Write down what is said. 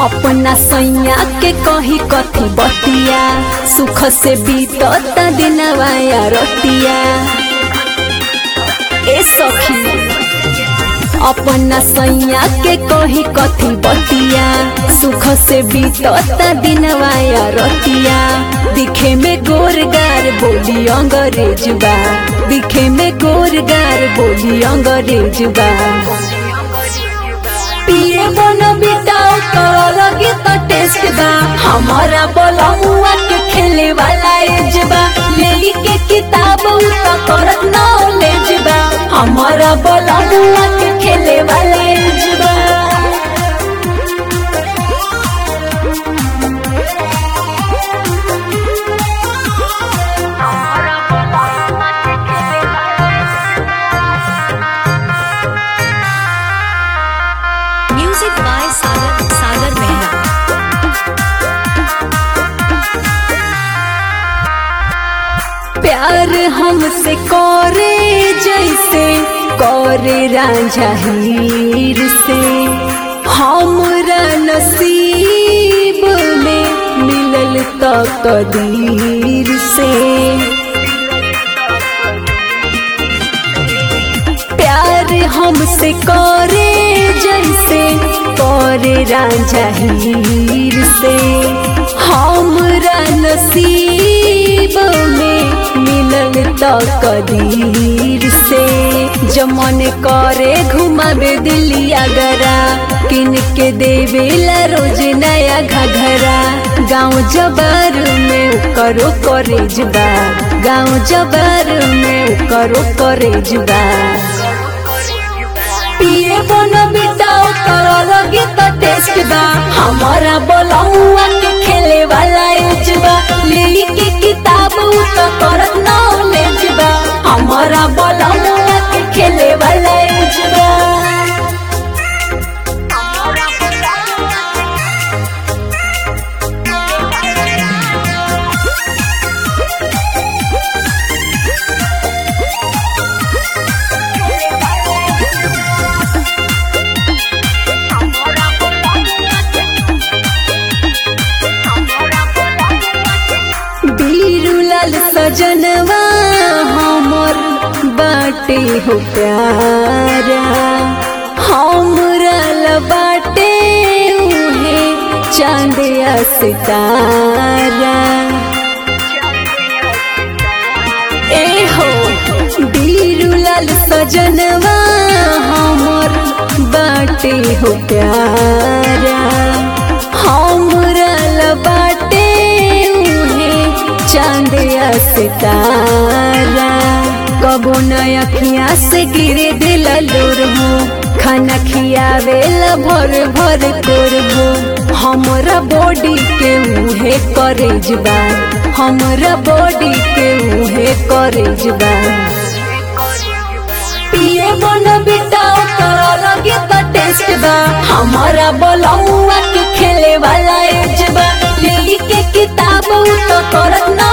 अपना सैया के कही कथी बतिया सुख से बीतत दिनवा या रतिया ए सखी अपना सैया के कही कथी बतिया सुख से बीतत दिनवा या रतिया दिखे में गोरगार बोली अंग्रेज बा दिखे में गोरगार बोली अंग्रेज बा पिए बन बिताओ करो लगे तो टेस्ट बा हमारा बोला हुआ के खेले वाला एज बा ले के किताब उ तो करत नॉलेज बा हमारा बोला हुआ के खेले वाला एज बा Music by Sagar Sagar Mehra. प्यार हमसे करे जैसे करे रांझा हीर से हमरा नसीब में मिलल तो कदीर से प्यार हमसे करे जैसे करे रांझा हीर से हमरा नसीब में मिलल तो कदीर से जमन करे घुमावे दिल्ली अगरा किन के देवेला रोज नया घघरा गाँव जबर में करो करेज बा गाँव जबर में करो करेज बा पिए बनो बिताओ करो लगे तो टेस्ट बा हमारा बोलौआ के खेले वाला एज बा ले के किताब उ तो करत नॉलेज बा हमारा बोलौआ के खेले वाला एज बा बीरुलाल सजनवा हमर बाटे हो प्यारा हमरा ल बाटे उहे चांदिया सितारा ए हो बीरुलाल सजनवा हमर बाटे हो प्यारा हमरा ल बाटे उहे चांदिया सितारा कबो न अखियाँ से गिरे दिल लोर हो खाना खियावेला भर भर तोर हो हमरा बॉडी के उहे करेज बा हमरा बॉडी के उहे करेज बा पिए बन बिताओ करो लगे तो टेस्ट बा हमारा बोलौआ के खेले वाला एज बा ले के किताब उ तो करत